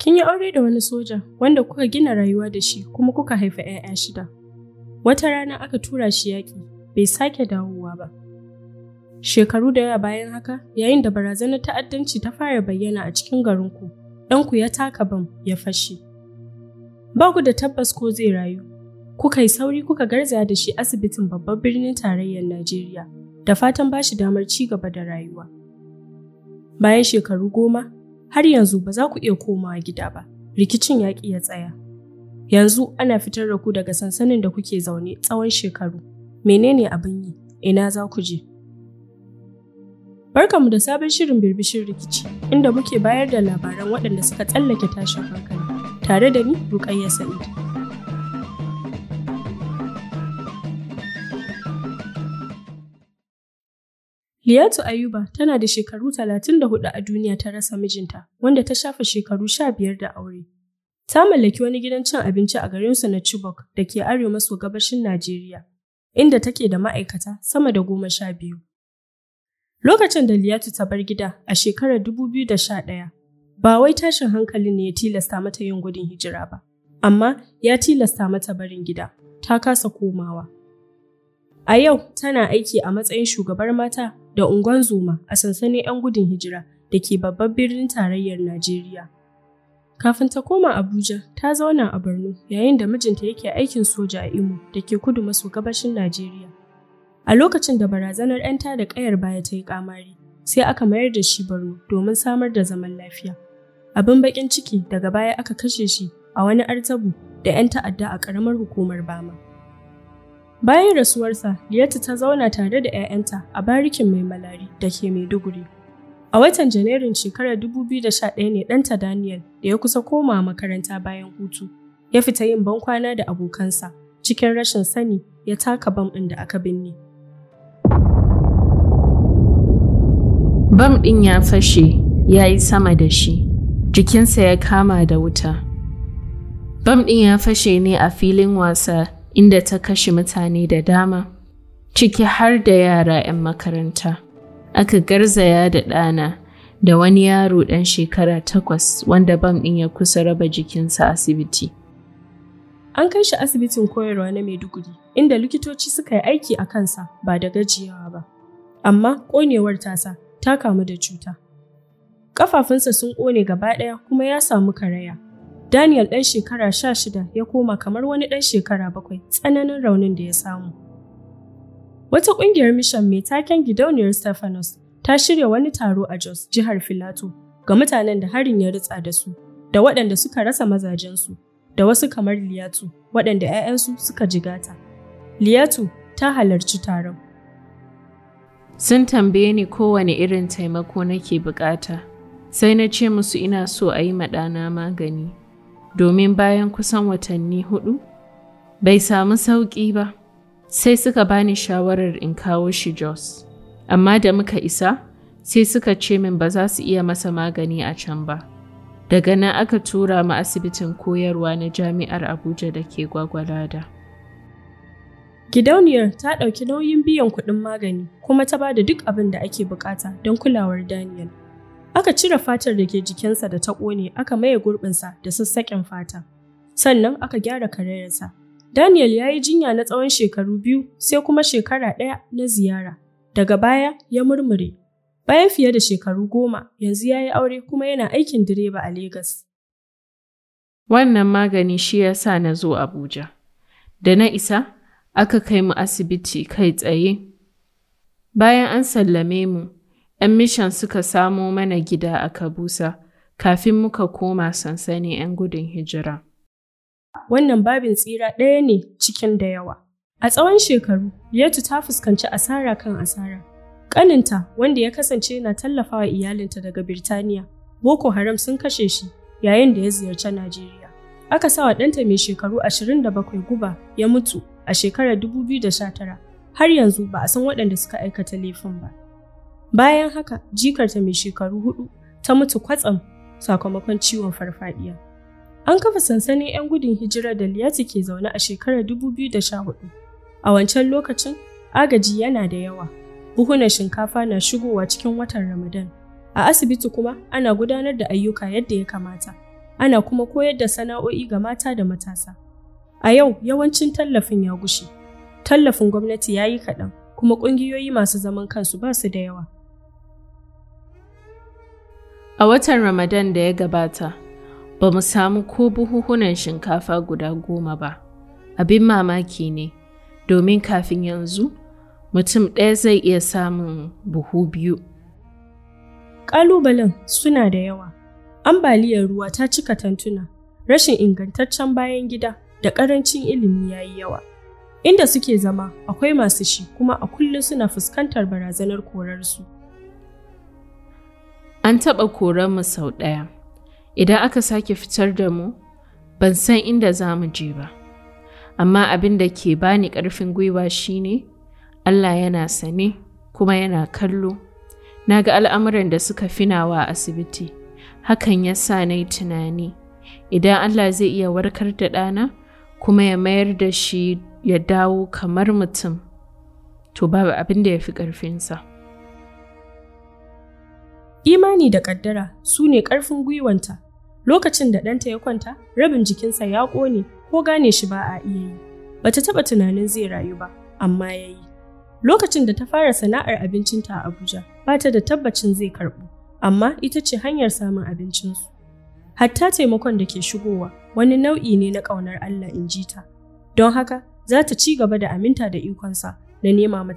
Kin yi aure da wani soja wanda kuka gina rayuwa da shi kuma kuka haifa 'ya'ya shida. Wata rana aka tura shi yaƙi, bai sake dawowa ba. Shekaru da yawa bayan haka, yayin da barazanar ta'addanci ta fara bayyana a cikin garinku, ɗanku ya taka bam ya fashe. Ba ku da tabbas ko zai rayu. Kuka yi sauri kuka garzaya da shi asibitin babban birnin tarayyar Najeriya, da fatan ba shi damar ci gaba da rayuwa. Bayan shekaru goma, har yanzu ba za ku iya komawa gida ba, rikicin yaƙi ya tsaya. Yanzu ana fitar da ku daga sansanin da kuke zaune tsawon shekaru. Menene abin yi? Ina za ku je? Barkanmu da sabon shirin birbishin rikici, inda muke bayar da labaran waɗanda suka tsallake tashin hankali, tare da ni Rukayya Sa'id. Liyatu Ayuba tana da shekaru 34 a duniya ta rasa mijinta, wanda ta shafa shekaru 15 da aure. Ta mallaki wani gidan cin abinci a garinsu na Chibok da ke arewa maso gabashin Najeriya, inda take da ma'aikata sama da goma sha biyu. Lokacin da Liyatu ta bar gida a shekarar 2011, ba wai tashin hankali ne ya tilasta mata yin gudun hijira ba, amma ya tilasta mata barin gida, ta kasa komawa. A yau tana aiki a matsayin shugabar mata da unguwan zoma a sansanin 'yan gudun hijira da ke babban birnin tarayyar Najeriya. Kafin ta koma Abuja, ta zauna a Borno yayin da mijinta yake aikin soja a Imo da ke kudu maso gabashin Najeriya. A lokacin da barazanar 'yan da ƙayar baya ta yi ƙamari, sai aka mayar da shi Borno domin samar da zaman lafiya. Abin baƙin ciki daga baya aka kashe shi a wani artabu da 'yan ta'adda a ƙaramar hukumar Bama. Bayan rasuwarsa, Liyatu ta zauna tare da 'ya'yanta a barikin mai malari da ke Maiduguri. A watan Janairun shekarar 2011 ne ɗanta Daniel da ya kusa komawa makaranta bayan hutu, ya fita yin bankwana da abokansa, cikin rashin sani ya taka bam ɗin da aka binne. Bam ɗin ya fashe, ya yi sama da shi, jikinsa ya kama da wuta. Bam ɗin ya fashe ne a filin wasa inda ta kashe mutane da dama, ciki har da yara 'yan makaranta. Aka garzaya da ɗana da wani yaro ɗan shekara takwas wanda bam ɗin ya kusa raba jikinsa asibiti. An kai shi asibitin koyarwa na Maiduguri, inda likitoci suka yi aiki a kansa ba da gajiyawa ba. Amma ƙonewar tasa ta kamu da cuta. Ƙafafunsa sun ƙone gaba ɗaya kuma ya samu karaya. Daniel ɗan shekara sha shida ya koma kamar wani ɗan shekara bakwai tsananin raunin da ya samu. Wata ƙungiyar mishan mai taken gidauniyar Stephanos ta shirya wani taro a Jos, jihar Filato, ga mutanen da harin ya ritsa da su, da waɗanda suka rasa mazajensu, da wasu kamar Liyatu, waɗanda 'ya'yansu suka jigata. Liyatu ta halarci taron. Sun tambaye ni kowane irin taimako nake bukata, sai na ce musu ina so a yi ɗana magani, domin bayan kusan watanni hudu, bai samu sauƙi ba. sai suka bani shawarar in kawo shi Jos. Amma da muka isa, sai suka ce min ba za su iya masa magani a can ba. Daga nan aka tura mu asibitin koyarwa na Jami'ar Abuja da ke Gwagwalada. Gidauniyar ta ɗauki nauyin biyan kuɗin magani kuma ta ba da duk abin da ake bukata don kulawar Daniel. Aka cire fatar da ke jikinsa da ta ƙone aka maye gurbinsa da sassaƙen fata. Sannan aka gyara karayarsa Daniel ya yi jinya na tsawon shekaru biyu sai kuma shekara ɗaya na ziyara. Daga baya ya murmure. Bayan fiye da shekaru goma, yanzu ya yi aure kuma yana aikin direba a Legas. Wannan magani shi ya sa na zo Abuja. Da na isa, aka kai mu asibiti kai tsaye. Bayan an sallame mu, ‘yan mishan suka samo mana gida a Kabusa kafin muka koma sansanin ‘yan gudun hijira. wannan babin tsira ɗaya ne cikin da yawa. A tsawon shekaru, Liyatu ta fuskanci asara kan asara. Ƙaninta, wanda ya kasance na tallafawa iyalinta daga Birtaniya, Boko Haram sun kashe shi yayin da ya ziyarci Najeriya. Aka sa wa ɗanta mai shekaru 27 guba ya mutu a shekarar 2019, har yanzu ba a san waɗanda suka aikata laifin ba. Bayan haka, jikarta mai shekaru hudu ta mutu kwatsam sakamakon ciwon farfadiya. An kafa sansanin 'yan gudun hijira da Liyati ke zaune a shekarar 2014. A wancan lokacin, agaji yana da yawa. Buhunan shinkafa na shigowa cikin watan Ramadan. A asibiti kuma ana gudanar da ayyuka yadda ya kamata. ana kuma koyar da sana'o'i ga mata da matasa. A yau yawancin tallafin ya gushe. Tallafin gwamnati ya yi kaɗan, kuma ƙungiyoyi masu zaman kansu ba su da yawa. A watan Ramadan da ya gabata, ba mu samu ko buhuhunan shinkafa guda goma ba. Abin mamaki ne, domin kafin yanzu, mutum ɗaya zai iya samun buhu biyu. Ƙalubalen suna da yawa. Ambaliyar ruwa ta cika tantuna, rashin ingantaccen bayan gida da ƙarancin ilimi ya yi yawa. Inda suke zama akwai masu shi kuma a kullum suna fuskantar barazanar korarsu. An taɓa koran mu sau ɗaya. Idan aka sake fitar da mu, ban san inda za mu je ba. Amma abin da ke bani ƙarfin gwiwa shine Allah yana sane kuma yana kallo. Na ga al'amuran da suka finawa a asibiti. Hakan ya sa na yi tunani, idan Allah zai iya warkar da ɗana kuma ya mayar da shi ya dawo kamar mutum, to babu abin da ya fi ƙarfinsa. Imani da ƙaddara su ne ƙarfin gwiwanta. Lokacin da ɗanta ya kwanta, rabin jikinsa ya ƙone ko gane shi ba a iya yi. Bata taɓa tunanin zai rayu ba, amma ya yi. Lokacin da ta fara sana'ar abincinta a Abuja, ba ta da tabbacin zai karɓu, amma ita ce hanyar samun abincinsu. Hatta taimakon da ke shigowa wani nau'i ne na ƙaunar Allah in ji ta. Don haka, za ta ci gaba da aminta da ikonsa na nema